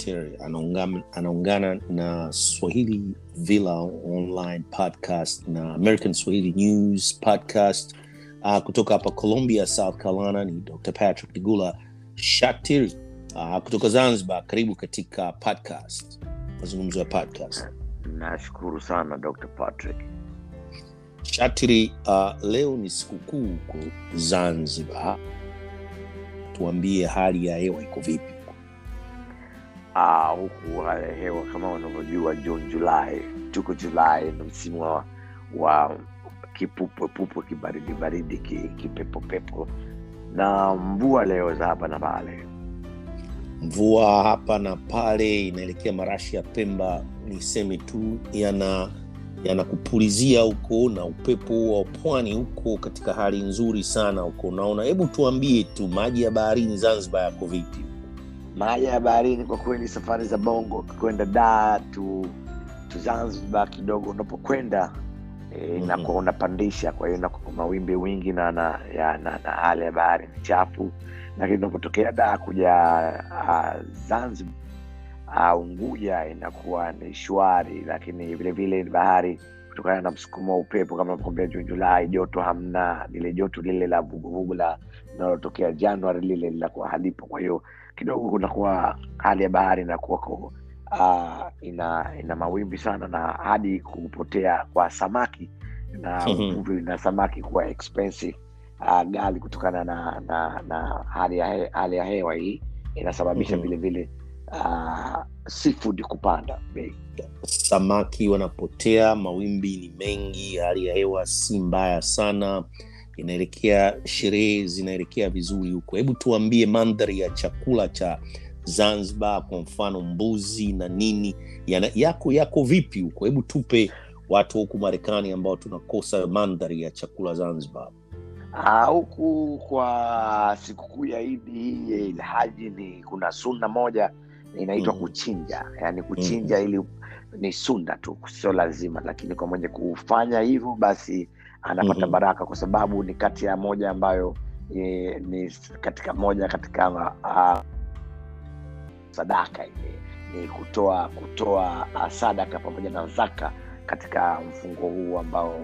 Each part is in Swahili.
Shatter anaungana, anaungana na Swahili Villa Online Podcast na American Swahili News Podcast uh, kutoka hapa Columbia, South Carolina. Ni Dr. Patrick Digula Shatter uh, kutoka Zanzibar. Karibu katika podcast, mazungumzo ya podcast. Nashukuru sana Dr. Patrick. Shatiri, uh, leo ni sikukuu huko Zanzibar, tuambie hali ya hewa iko vipi? Ah, huku hali ya hewa kama unavyojua June Julai, tuko Julai na msimu wa, wa kipupwepupwe kibaridi baridi ki- kipepopepo na mvua leo za hapa na pale. Mvua hapa na pale inaelekea marashi ya Pemba, niseme tu yana yanakupulizia huko na upepo wa pwani huko katika hali nzuri sana huko. Unaona, hebu tuambie tu maji ya baharini Zanzibar yako vipi? Maji ya baharini kwa kweli, safari za Bongo kwenda Dar tu, tu Zanzibar kidogo unapokwenda e, Mhm. inakuwa unapandisha, kwa hiyo inakuwa mawimbi wingi na na, ya, na, na hali ya bahari ni chafu, lakini unapotokea Dar kuja uh, Zanzibar uh, Unguja inakuwa ni shwari, lakini vile vile bahari kutokana na msukumo wa upepo kama navyokwambia, Juni Julai joto hamna, lile joto lile la vuguvugu la linalotokea Januari lile linakuwa halipo, kwa hiyo kidogo kunakuwa hali ya bahari inakuwa ko uh, ina ina mawimbi sana na hadi kupotea kwa samaki na Mhm. uvuvi na samaki kuwa expensive uh, gali kutokana na na, na hali ya he, hali ya hewa hii inasababisha Mhm. vile vile uh, seafood kupanda bei. Samaki wanapotea, mawimbi ni mengi, hali ya hewa si mbaya sana, inaelekea sherehe zinaelekea vizuri huko. Hebu tuambie mandhari ya chakula cha Zanzibar, kwa mfano mbuzi na nini yana, yako yako vipi huko? Hebu tupe watu huku Marekani ambao tunakosa mandhari ya chakula Zanzibar. Ah, huku kwa sikukuu ya Idi hii ya Ilhaji ni kuna sunna moja inaitwa Mhm. kuchinja, yaani kuchinja ili ni sunna tu, sio lazima, lakini kwa mwenye kufanya hivyo basi anapata Mhm. baraka, kwa sababu ni kati ya moja ambayo e, ni katika moja katika uh, sadaka ile ni kutoa kutoa uh, sadaka pamoja na zaka katika mfungo huu ambao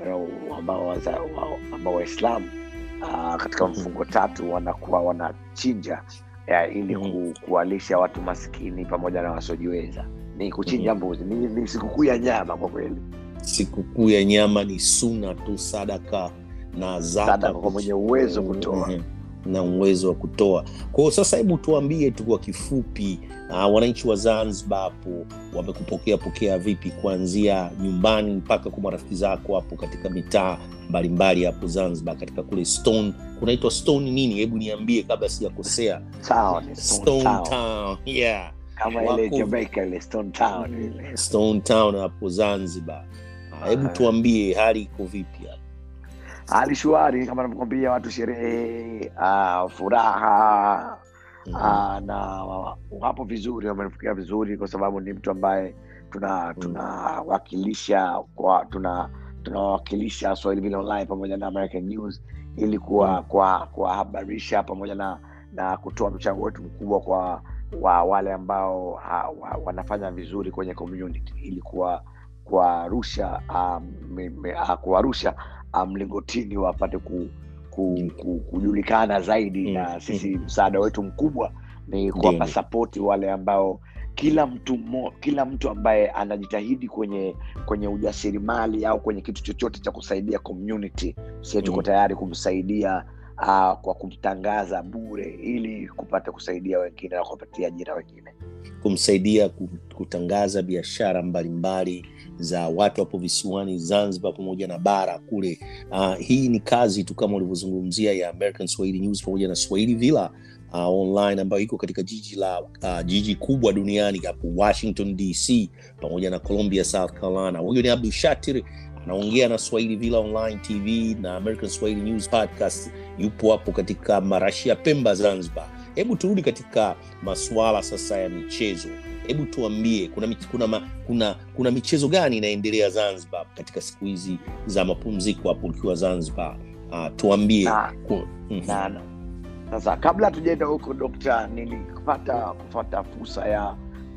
ambao waza- wa- ambao Waislamu uh, katika Mhm. mfungo tatu wanakuwa wanachinja ya, ili Mhm. ku, kuwalisha watu maskini pamoja na wasiojiweza. Ni kuchinja Mhm. mbuzi, ni, ni sikukuu ya nyama kwa kweli, Sikukuu ya nyama ni suna tu, sadaka na zaka sadaka kwa mwenye uwezo kutoa. Mhm. na uwezo wa kutoa. Kwa hiyo sasa, hebu tuambie tu kwa kifupi, uh, wananchi wa Zanzibar hapo wamekupokea pokea vipi, kuanzia nyumbani mpaka kwa marafiki zako hapo katika mitaa mbalimbali hapo Zanzibar, katika kule Stone, kunaitwa Stone nini? Hebu niambie kabla sijakosea. Town, Stone Stone Town. Town, yeah. kama ile wako- Jamaica ile Stone Town ile. Stone Town hapo Zanzibar. Ah, Hebu Ah. tuambie hali iko vipi hapo? hali shwari kama navyokwambia, watu sherehe, uh, furaha Mhm. uh, na wapo vizuri, wamenifikia vizuri kwa sababu ni mtu ambaye tuna tunawakilisha kwa tuna tunawakilisha Swahili Vile Online pamoja na American News ili kuwa kwa kuwahabarisha pamoja na na kutoa mchango wetu mkubwa kwa wa wale ambao ha, wa, wanafanya vizuri kwenye community ili kuwa kuwarusha um, me- me- ah, kuwarusha ah, mlingotini wapate ku, ku, ku, kujulikana zaidi Mm, na sisi msaada wetu mkubwa ni kuwapa Ndiyo. sapoti wale ambao kila mtu mo, kila mtu ambaye anajitahidi kwenye kwenye ujasiriamali au kwenye kitu chochote cha kusaidia community sie tuko Mm. tayari kumsaidia uh, kwa kumtangaza bure ili kupata kusaidia wengine na kuwapatia ajira wengine kumsaidia ku- kutangaza biashara mbalimbali za watu hapo visiwani Zanzibar pamoja na bara kule. Uh, hii ni kazi tu kama ulivyozungumzia ya American Swahili News pamoja na Swahili Villa uh, online ambayo iko katika jiji la uh, jiji kubwa duniani hapo Washington DC pamoja na Columbia, South Carolina. Huyo ni Abdul Shatir anaongea na Swahili Villa Online TV na American Swahili News Podcast, yupo hapo katika marashi ya Pemba, Zanzibar. Hebu turudi katika masuala sasa ya michezo. Hebu tuambie kuna, mich- kuna, ma- kuna, kuna michezo gani inaendelea Zanzibar katika siku hizi za mapumziko hapo ukiwa Zanzibar? Uh, tuambie Na- Ku- mhm. na na- sasa kabla hatujaenda huko dokta nilipata kupata fursa ya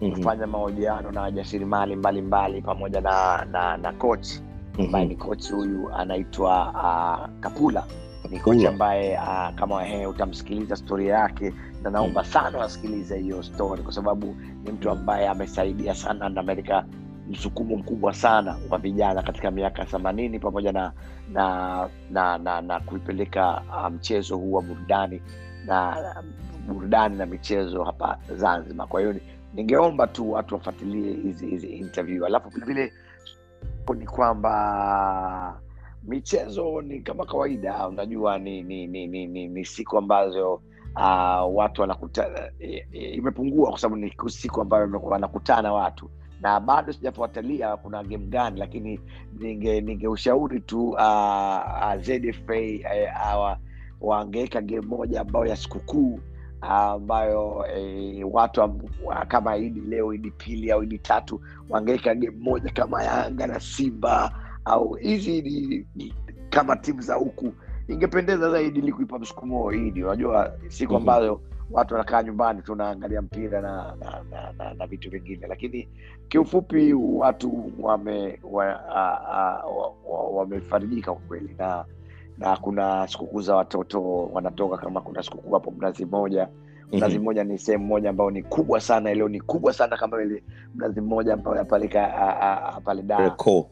Mhm. kufanya mahojiano na wajasiriamali mbalimbali pamoja na na, na coach ambaye ni Mhm. coach huyu anaitwa uh, Kapula ni Kapula. coach ambaye uh, kama he, utamsikiliza storia yake na naomba sana wasikilize hiyo story kwa sababu ni mtu ambaye amesaidia sana na Amerika msukumo mkubwa sana wa vijana katika miaka themanini pamoja na na na na, na kuipeleka uh, mchezo huu wa burudani na burudani na michezo hapa Zanzibar. Kwa hiyo ni- ningeomba tu watu wafuatilie hizi hizi interview, alafu vilevile ni kwamba michezo ni kama kawaida, unajua ni ni ni, ni, ni, ni siku ambazo uh, watu wanakutana, i- i- imepungua kwa sababu ni siku ambayo wamekuwa wanakutana watu na bado sijafuatilia kuna game gani, lakini ninge ningeushauri tu uh, uh, ZFA eh, hawa wangeweka game moja ambayo ya sikukuu ah, ambayo eh, watu am- wa- kama idi leo idi pili au idi tatu wangeweka game moja kama Yanga na Simba au hizi ni, ni kama timu za huku, ingependeza zaidi ili kuipa msukumo idi. Unajua siku Mhm. ambazo watu wanakaa nyumbani tunaangalia mpira na na, na, na, na vitu vingine, lakini kiufupi watu wame wa, a, a, wa, wa, wamefarijika kwa kweli na na kuna sikukuu za watoto wanatoka kama kuna sikukuu hapo mnazi mmoja mnazi Mhm. mmoja ni sehemu moja ambayo ni kubwa sana leo ni kubwa sana kama ile mnazi mmoja ambayo yapaleka pale da Reco.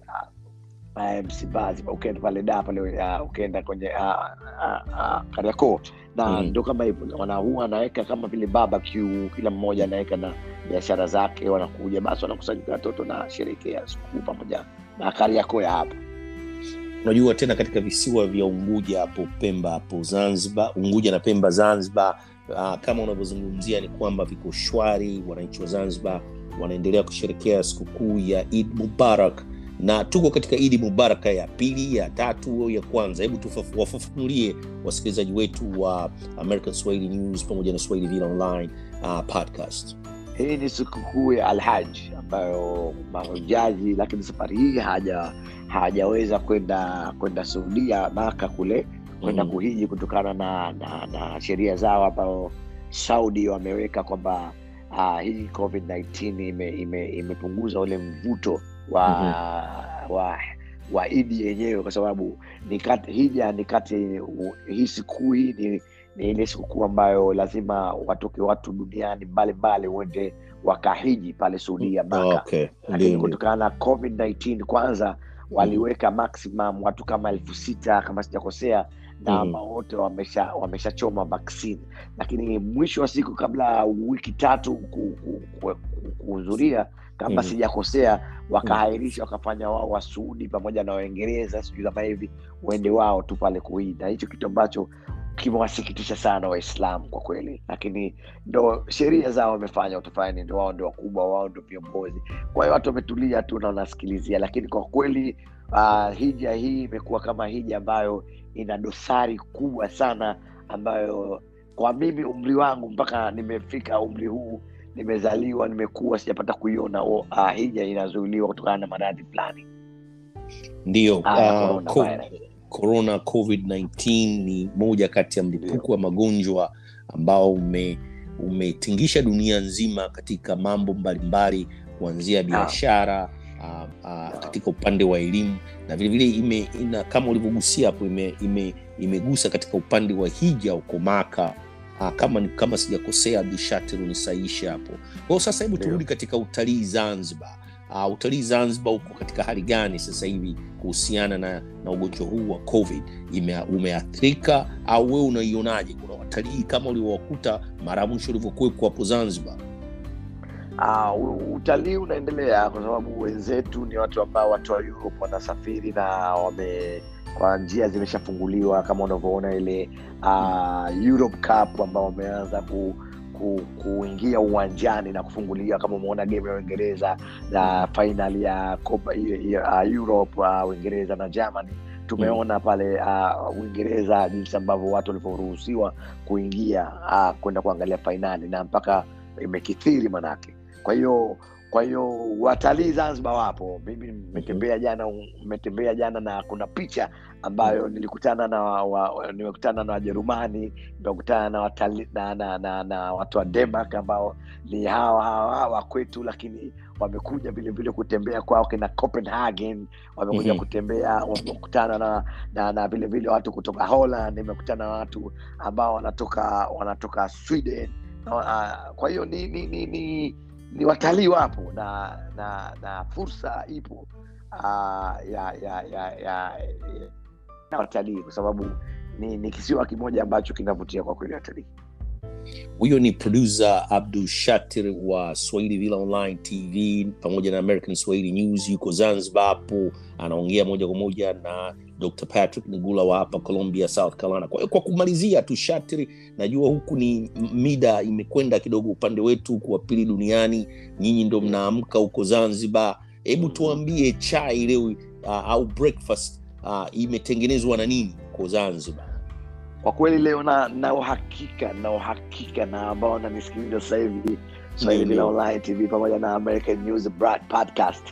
uh, Msimbazi ukienda pale da pale uh, ukienda kwenye uh, uh, uh, Kariakoo na Mhm. ndo kama hivyo wana huwa anaweka kama vile barbecue, kila mmoja anaweka na biashara zake, wanakuja basi wanakusanyika watoto na sherekea sikukuu pamoja na Kariakoo ya hapa. unajua tena katika visiwa vya unguja hapo pemba hapo zanzibar unguja na pemba zanzibar uh, kama unavyozungumzia ni kwamba viko shwari wananchi wa zanzibar wanaendelea kusherekea sikukuu ya id mubarak na tuko katika idi mubaraka ya pili ya tatu au ya kwanza hebu tufafu- wafafanulie wasikilizaji wetu wa american swahili news pamoja na swahili vile online uh, podcast Hii ni sikukuu ya Alhaji ambayo mahujaji, lakini safari hii haja hajaweza kwenda kwenda Saudia Maka kule kwenda Mhm. kuhiji kutokana na, na, na sheria zao ambao Saudi wameweka kwamba uh, hii COVID-19 ime, ime, imepunguza ule mvuto wa, wa wa idi yenyewe kwa sababu ni kati, hija ni kati hii sikukuu hii ni, ni ile sikukuu ambayo lazima watoke watu duniani mbalimbali uende wakahiji pale Saudia Maka okay. lakini Ndio, ndio. kutokana na covid-19 kwanza waliweka maximum watu kama elfu sita kama sijakosea na Mhm. ambao wote wamesha wameshachoma vaccine lakini mwisho wa siku kabla wiki tatu ku- ku- ku- ku- kuhudhuria kama Mhm. sijakosea wakahairisha wakafanya wao wasuudi pamoja na waingereza sijui kama hivi uende wao tu pale kuhii na hicho kitu ambacho kimewasikitisha sana waislamu kwa kweli lakini ndo sheria zao wamefanya utafanya ndo wao ndo wakubwa wao ndo viongozi kwa hiyo watu wametulia tu na wanasikilizia lakini kwa kweli uh, hija hii imekuwa kama hija ambayo ina dosari kubwa sana ambayo kwa mimi umri wangu mpaka nimefika umri huu nimezaliwa nimekuwa sijapata kuiona uh, hija inazuiliwa kutokana na maradhi fulani ndio Ah, ya uh, corona co- virus. corona covid-19 ni moja kati ya mlipuko wa magonjwa ambao ume umetingisha dunia nzima katika mambo mbalimbali kuanzia biashara uh, uh, katika upande wa elimu na vilevile ime, ina, kama ulivyogusia hapo ime, ime, imegusa katika upande wa hija huko maka uh, kama ni- kama sijakosea abdushatir unisaisha hapo kwa hiyo sasa hebu Ndio. turudi katika utalii zanzibar uh, utalii zanzibar uko katika hali gani sasa hivi kuhusiana na, na ugonjwa huu wa covid Ime, umeathirika au wewe unaionaje kuna watalii kama ulivyowakuta mara ya mwisho ulivyokuwepo hapo zanzibar Ah, u- utalii unaendelea kwa sababu wenzetu ni watu ambao watu wa Europe wanasafiri na wame kwa njia zimeshafunguliwa kama unavyoona ile uh, Europe Cup ambao wameanza ku, ku, kuingia uwanjani na kufunguliwa kama umeona game ya Uingereza na final ya Copa ya, ya, uh, Europe uh, Uingereza na Germany tumeona pale uh, Uingereza jinsi ambavyo watu walivyoruhusiwa kuingia uh, kwenda kuangalia fainali na mpaka imekithiri manake kwa hiyo kwa hiyo watalii zanzibar wapo mimi nimetembea jana nimetembea jana na kuna picha ambayo nilikutana na wa, wa, nimekutana na wajerumani nimekutana na, watali, na, na, na, na watu wa denmark ambao ni hawa hawa wa kwetu lakini wamekuja vile vile kutembea kwao kina copenhagen wamekuja Mhm. kutembea wamekutana na, na, na vile vile watu kutoka holland nimekutana na watu ambao wanatoka wanatoka sweden na, uh, kwa hiyo ni ni, ni, ni ni watalii wapo na na na fursa ipo uh, ya ya ya ya ya watalii kwa sababu ni, ni kisiwa kimoja ambacho kinavutia kwa kweli watalii huyo ni producer abdul shatir wa swahili villa online tv pamoja na american swahili news yuko zanzibar hapo anaongea moja kwa moja na dr patrick nigula wa hapa colombia south carolina kwa, hiyo kwa kumalizia tu shatir najua huku ni mida imekwenda kidogo upande wetu huku wa pili duniani nyinyi ndo mnaamka huko zanzibar hebu tuambie chai leo uh, au breakfast uh, imetengenezwa na nini huko zanzibar kwa kweli leo na na uhakika na uhakika na ambao wananisikiliza sasa hivi swahili Ndio, Villa ndio. online tv pamoja na american news Broad podcast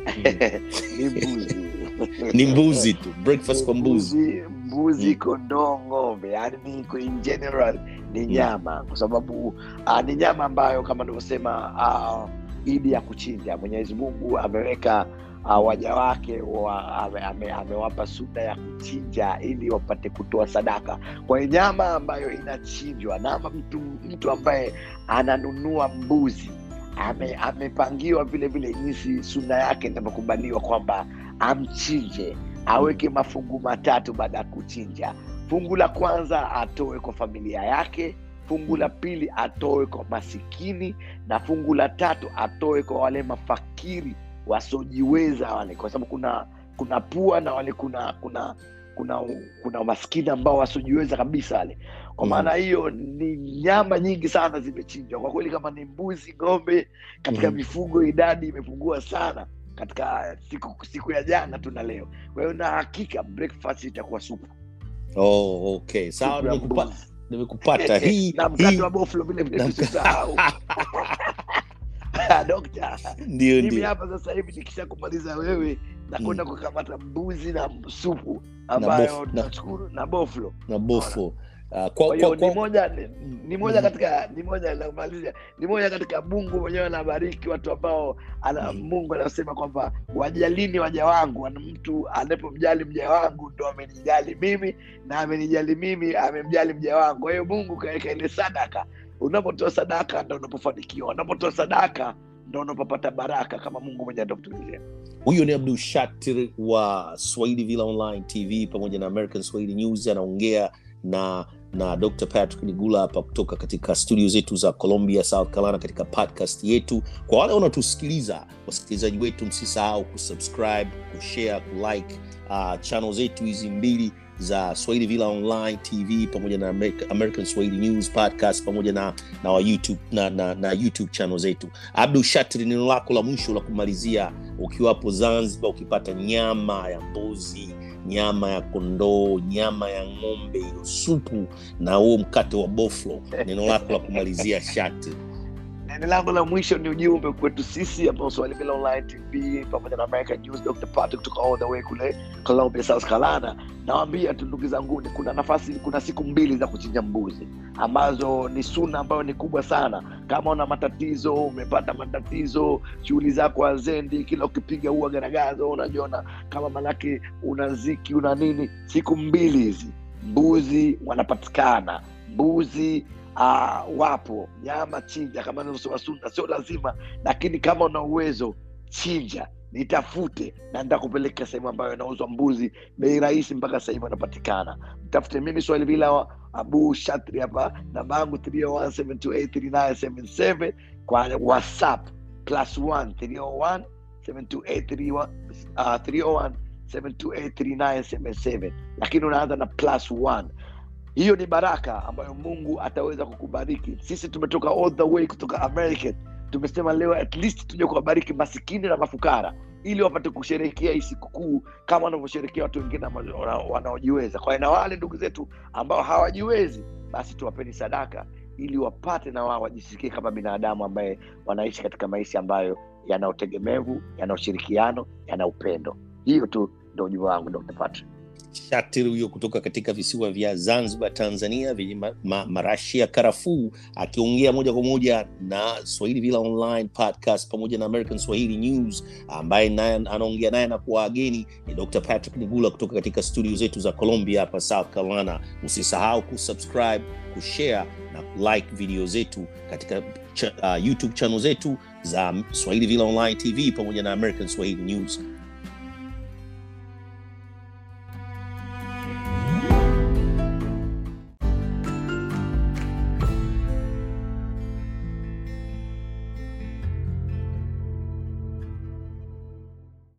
ni mbuzi ni mbuzi tu breakfast kwa mbuzi mbuzi mbuzi Mm. kondoo ng'ombe yani ni kwa- in general ni nyama kwa sababu uh, ni nyama ambayo kama nilivyosema uh, idi ya kuchinja mwenyezi mungu ameweka uh, waja wake wa, ame, ame, amewapa suna ya kuchinja ili wapate kutoa sadaka kwa hiyo nyama ambayo inachinjwa nama mtu, mtu ambaye ananunua mbuzi ame, amepangiwa vile vile jinsi suna yake inavyokubaliwa kwamba amchinje aweke mafungu matatu baada ya kuchinja fungu la kwanza atoe kwa familia yake fungu la pili atoe kwa masikini na fungu la tatu atoe kwa wale mafakiri wasiojiweza wale kwa sababu kuna kuna pua na wale kuna kuna kuna kuna maskini ambao wasiojiweza kabisa wale kwa Mhm. maana hiyo ni nyama nyingi sana zimechinjwa kwa kweli kama ni mbuzi ng'ombe katika Mhm. mifugo idadi imepungua sana katika siku siku ya jana tu na leo kwa hiyo na hakika breakfast itakuwa supu oh, okay sawa Supu ya nimekupa, mbuzi. nimekupata hii na mkate hii wa boflo vile vile na- tusisahau dokta ndio mimi ndio hapa sasa hivi nikisha kumaliza wewe nakwenda Mm. kukamata mbuzi na supu bof- ambayo na- tunashukuru na boflo na bofo uh, kwa kwa, hiyo kwa, ni kwa, moja ni, ni moja Mhm. katika ni moja namalizia ni moja katika mungu mwenyewe anabariki watu ambao ana, Mhm. mungu anasema kwamba wajalini waja wangu ana mtu anapomjali mja wangu ndo amenijali mimi na amenijali mimi amemjali mja wangu kwa hiyo mungu kaweka ile sadaka unapotoa sadaka ndo unapofanikiwa unapotoa sadaka ndo unapopata baraka kama mungu mwenyewe atakutulia huyo ni abdul shatir wa swahili villa online tv pamoja na american swahili news anaongea na na dr patrick nigula hapa kutoka katika studio zetu za colombia south carolina katika podcast yetu kwa wale wanaotusikiliza wasikilizaji wetu msisahau kusubscribe kushare kulike uh, channel zetu hizi mbili za swahili villa online tv pamoja na America, american swahili news podcast pamoja na na, wa YouTube, na, na, na youtube channel zetu abdul shatir neno lako la mwisho la kumalizia ukiwapo zanzibar ukipata nyama ya mbuzi nyama ya kondoo nyama ya ng'ombe hiyo supu na huo mkate wa boflo neno lako la kumalizia shati neno langu la mwisho ni ujumbe kwetu sisi ambao swahili vile online tv pamoja na american news dr patrick kutoka all the way kule colombia south carolina nawambia tu ndugu zanguni kuna nafasi kuna siku mbili za kuchinja mbuzi ambazo ni suna ambayo ni kubwa sana kama una matatizo umepata matatizo shughuli zako azendi kila ukipiga huwa garagazo unajiona kama manake una ziki una nini siku mbili hizi mbuzi wanapatikana mbuzi uh, wapo nyama chinja kama nilivyosema suna sio lazima lakini kama una uwezo chinja nitafute na nitakupeleka sehemu ambayo inauzwa mbuzi bei rahisi mpaka sasa hivi wanapatikana mtafute mimi swahili vila abu shatri hapa namba yangu 301 kwa whatsapp plus 1 301 728 uh, 301 7283977 lakini unaanza na plus 1 hiyo ni baraka ambayo mungu ataweza kukubariki sisi tumetoka all the way kutoka american tumesema leo at least tuje kuwabariki masikini na mafukara ili wapate kusherehekea hii sikukuu kama wanavyosherehekea watu wengine ambao wana- wanaojiweza kwa hiyo na wale ndugu zetu ambao hawajiwezi basi tuwapeni sadaka ili wapate na wao wajisikie kama binadamu ambaye wanaishi katika maisha ambayo yana utegemevu yana ushirikiano yana upendo hiyo tu ndo ujumbe wangu dr patrick Shatir huyo kutoka katika visiwa vya Zanzibar, Tanzania, vyenye ma, ma, marashi ya karafuu, akiongea moja kwa moja na Swahili Villa Online Podcast pamoja na American Swahili News, ambaye naye anaongea naye na kuwageni ni Dr. Patrick Nigula kutoka katika studio zetu za Columbia hapa South Carolina. Usisahau kusubscribe, kushare na like video zetu katika cha, uh, YouTube channel zetu za Swahili Villa Online TV pamoja na American Swahili News.